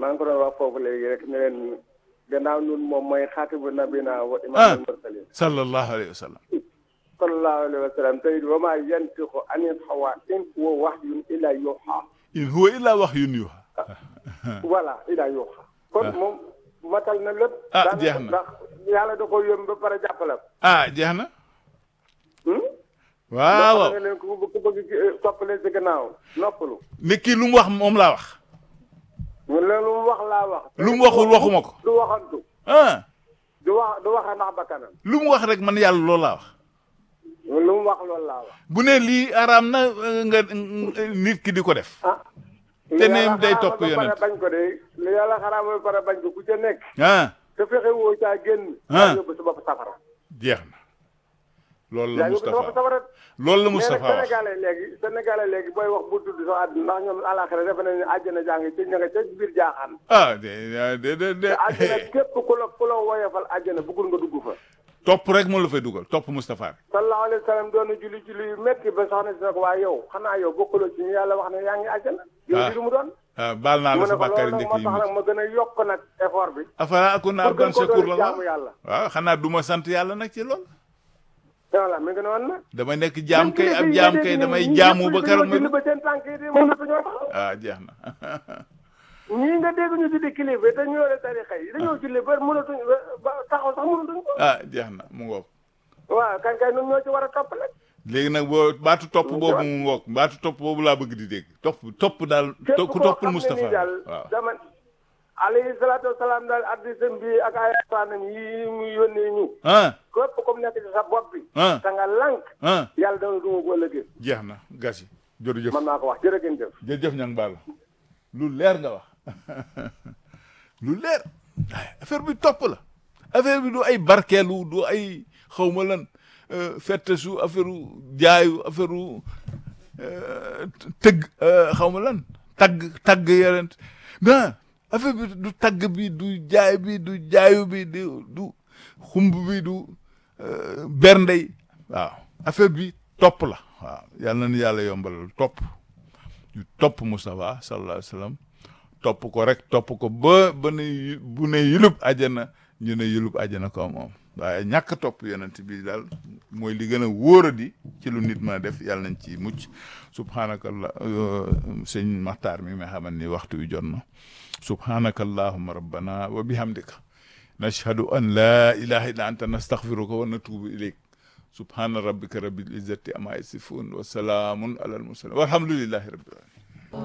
maa ngi ko doon wax foofu léegi rek ne leen gannaaw nun moom mooy xaatibu nabina wa imaamul mursalin sallallahu alayhi wa sallam sallallahu alayhi wa sallam tey wa maa yantiqu anil hawa in huwa wahyun illa yuha in huwa illa wahyun yuha voilà illa yuha kon moom matal na lépp Ah, daanaka jeex na. ndax yàlla da ko yëm ba pare jàppale ko ah jeex na hmm? waaw nga leen ku bëgg ku bëgg eh, topp leen si gannaaw noppalu ne kii lu mu wax moom laa wax mu leen lu mu wax laa wax lu mu waxul waxuma ko du waxantu ah du wax du waxa ndax bakkanam lu mu wax rek man yàlla loolu laa wax lu mu wax loolu laa wax bu ne lii araam na euh, nga euh, nit ki di ko def ah Te ne li yàlla day xaraamal topp ba pare yonent. bañ ko de li yàlla xaraamal ba pare bañ ko ku ca nekk ah te fexe woo caa génn Ah. yaa yóbbu sa bopp safara jeex na loolu la yaa yóbbu sa bopp Moustapha safara loolu la mais nag Moustapha wax sénégalais léegi sénégalais léegi booy wax bu tudd sa àdduna ndax ñoom àlaxira defe nañu àjjana jaa ngi ci ña nga ca biir jaaxaan ah de de de de te àjjana képp ku la ku la woyofal àjjana bëggul nga dugg fa topp rek moo la fay dugal topp Moustapha rek sallallahu alayhi wa sallam doon na julli julli yu métti ba soxna si ne ko waa yow xanaa yow bokkuloo ci ñu yàlla wax ne yaa ngi àjjana yow Ah. di lu mu doon ah baal naa mu la ne sa ko bàkkaari loolu nag ndekk moo yi tax nag ma gën a yokk nag effort bi afala akuna pour gën abdan ko shakur doon la jaamu yàlla waaw xanaa du ma sant yàlla nag ci lool voilà mi ngi noonu nag dama nekk jaam kay ab jaam kay damay jaamu ba keroog julli ma ba seen tànk yi di mënatuñoo taxaw ah jeex na ñii nga dégg ñu tuddi kilifa te ñu yore tarixa yi dañoo julli ba mënatuñ ba taxaw sax mënatuñ ko ah jeex na mu ngoog waaw kan kay ñun ñoo ci war a topp nag léegi nag boo baatu topp boobu mu ngoog baatu topp boobu laa bëgg di dégg topp topp daal képp to- ku koo toppul xam ne Moustapha nii daal waaw dama alayhi salaatu wasalaam daal addisam bi ak ay asaanam yi mu yónnee ñu ah képp comme nekk ci sa bopp bi ah te nga lànk ah yàlla dana duma ko ëllëgee jeex na gas yi jërëjëf man maa ko wax jërëgeen jëf jërëjëf ñang baal lu leer nga wax lu leer ay affaire bi topp la affaire bi du ay barkeelu du ay xawma lan euh, fette su affaire u jaayu affaire u euh, tëgg euh, xawma lan tagg tagg yerent non affaire bi du tagg bi du jaay bi du jaayu bi du du xumb bi du euh, berndey waaw affaire bi topp la waaw yàlla na ni yàlla yombalal topp ñu topp Moustapha sallallahu alayhi wa sallam topp ko rek topp ko ba ba ne yu- bu ne yulub àjjana ñu ne yulub àjjana ko moom waaye ñàkk topp yonent bi daal mooy li gën a wóoradi ci lu nit mën a def yàlla nañ ci mucc subhanakallah sëñ Maxtaar mi nga xamante ni waxtu wi jot na subhanaka allahumma rabbana wa bihamdika nashhadu an la ilaha illa anta nastaghfiruka wa natubu ilayk subhana rabbika rabbil izzati amma yasifun wa salaamun ala al mursalin walhamdulillahi rabbil alamin